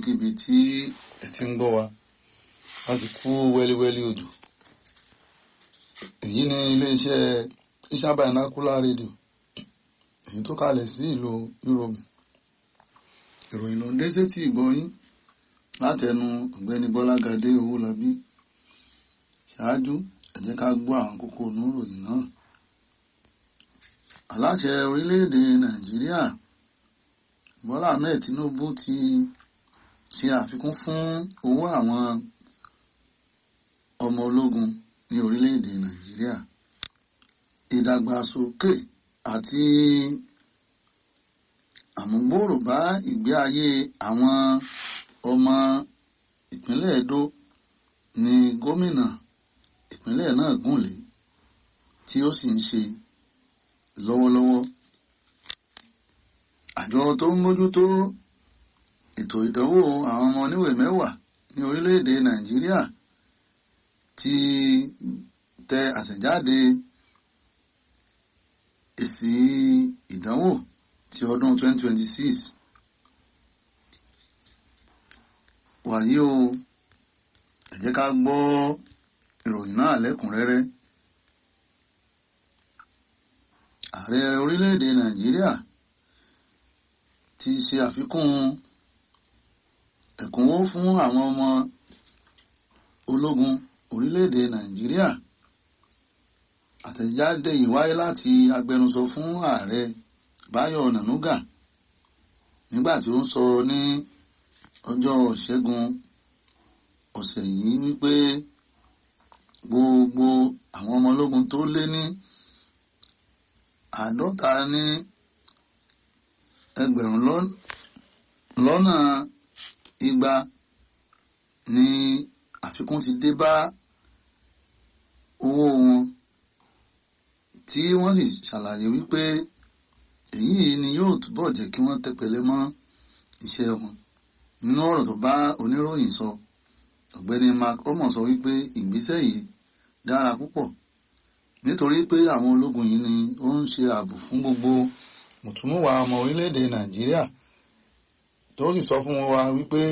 níbikíbi tí ẹ ti ń gbọ́ wa a sì kú wẹ́líwẹ́lí odò èyí ni iléeṣẹ́ Iṣan Binocular Radio èyí tó kalẹ̀ sí ìlú Europe ìròyìn ló ń dé sétí ìgbọ́yín látẹnu ọ̀gbẹ́ni Bọ́lágadé Owólabí ṣáájú ẹ jẹ́ ká gbọ́ àwọn kókó oníròyìn náà aláṣẹ orílẹ̀-èdè Nàìjíríà Bọ́lá Ahmed Tinubu ti ṣe àfikún fún owó àwọn ọmọ ológun ní orílẹ̀-èdè Nàìjíríà ìdàgbàsókè àti àmúgbòòrò bá ìgbé ayé àwọn ọmọ ìpínlẹ̀ Edo ní gómìnà ìpínlẹ̀ náà gùnlé tí ó sì ń ṣe lọ́wọ́lọ́wọ́ àjọ tó ń mójútó ètò ìdánwò àwọn ọmọ oníwèé mẹ́wàá ní orílẹ̀-èdè Nàìjíríà ti tẹ àtẹ̀jáde èsì ìdánwò ti ọdún 2026 wàyí o ẹ jẹ́ ká gbọ́ ìròyìn náà lẹ́kùnrẹ́rẹ́ ààrẹ orílẹ̀-èdè Nàìjíríà ti ṣe àfikún ẹ̀kúnwó fún àwọn ọmọ ológun orílẹ̀-èdè Nàìjíríà àtẹ̀jáde yìí wáyé láti agbẹnusọ fún ààrẹ Báyọ̀ Nànúgà nígbà tí ó ń sọ ní ọjọ́ Ìṣẹ́gun ọ̀sẹ̀ yìí wípé gbogbo àwọn ọmọ ológun tó lé ní àádọ́ta ní ẹgbẹ̀rún lọ́nà igba ni àfikún ti dé bá owó wọn tí wọ́n sì ṣàlàyé wípé èyí ni yóò túbọ̀ jẹ́ kí wọ́n tẹpẹlẹ mọ́ iṣẹ́ wọn nínú ọ̀rọ̀ tó bá oníròyìn sọ ọ̀gbẹ́ni mark omo sọ wípé ìgbésẹ̀ yìí dára púpọ̀ nítorí pé àwọn ológun yìí ni ó ń ṣe ààbò fún gbogbo mùtúmùwà ọmọ orílẹ̀-èdè nàìjíríà tó sì sọ fún wa wípé